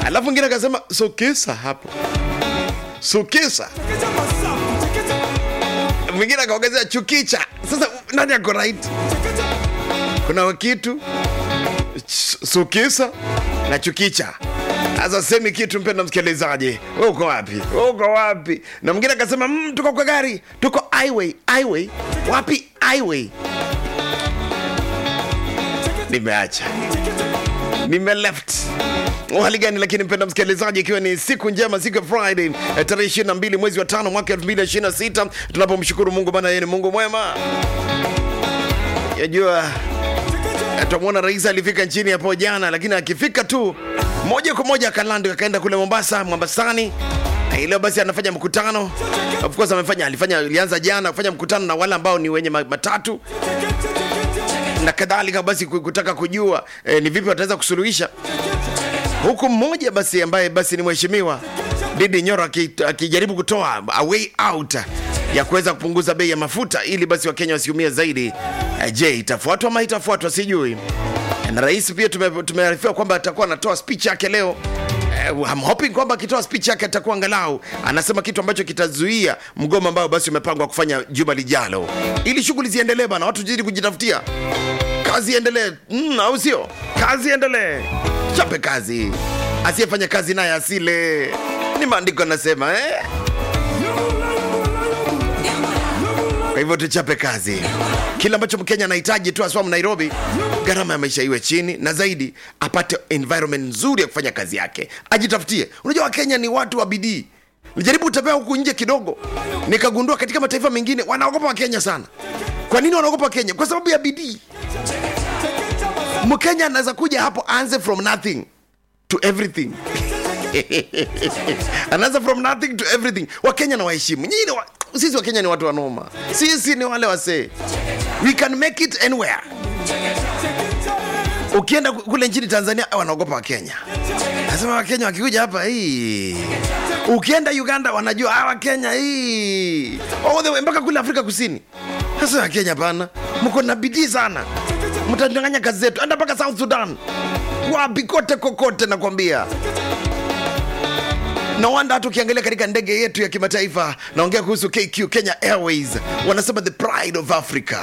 alafu mwingine akasema sokesa hapo sokesa mwingine akaongezea chukicha sasa nani ako right kuna wakitu ch- sukisa na chukicha sasa semi kitu mpenda msikilizaji we uko wapi we uko wapi na mwingine akasema mm, tuko kwa gari tuko highway highway wapi highway nimeacha nime left hali gani lakini mpenda msikilizaji ikiwa ni siku njema siku ya friday eh, tarehe 22 mwezi wa tano mwaka 2026 tunapomshukuru mungu bana yeye ni mungu mwema yajua tutamwona rais alifika nchini hapo jana lakini akifika tu moja kwa moja akalando akaenda kule mombasa mombasani Na hii leo basi anafanya mkutano of course amefanya alifanya alianza jana kufanya mkutano na wale ambao ni wenye ma- matatu na kadhalika basi ku- kutaka kujua eh, ni vipi wataweza kusuluhisha huku mmoja basi ambaye basi ni mheshimiwa Didi Nyoro aki- akijaribu kutoa a way out ya kuweza kupunguza bei ya mafuta ili basi Wakenya wasiumie zaidi. Eh, Je, itafuatwa ama itafuatwa sijui. Na rais pia tume- tumearifiwa kwamba atakuwa anatoa speech yake leo. Eh, I'm hoping kwamba akitoa speech yake atakuwa angalau anasema kitu ambacho kitazuia mgomo ambao basi umepangwa kufanya juma lijalo, ili shughuli ziendelee bana, watu jidi kujitafutia kazi iendelee mm, au sio kazi iendelee chape kazi asiyefanya kazi naye asile ni maandiko anasema eh? kwa hivyo tuchape kazi kile ambacho mkenya anahitaji tu aswa nairobi gharama ya maisha iwe chini na zaidi apate environment nzuri ya kufanya kazi yake ajitafutie unajua wakenya ni watu wa bidii nilijaribu kutembea huku nje kidogo nikagundua katika mataifa mengine wanaogopa wakenya sana kwa nini wanaogopa wakenya kwa sababu ya bidii mkenya anaweza kuja hapo aanze from nothing to everything anaanza from nothing to everything wakenya na waheshimu nyinyi ni wa, sisi wakenya ni watu wanoma sisi ni wale wasee we can make it anywhere ukienda ku- kule nchini tanzania wanaogopa wakenya nasema wakenya wakikuja hapa hii ukienda uganda wanajua ah, wakenya hii all the way mpaka kule afrika kusini sasa wakenya pana mko na bidii sana mtanyang'anya kazi zetu enda mpaka south sudan wapi kote kokote nakwambia na wanda hata ukiangalia katika ndege yetu ya kimataifa naongea kuhusu kq kenya airways wanasema the pride of africa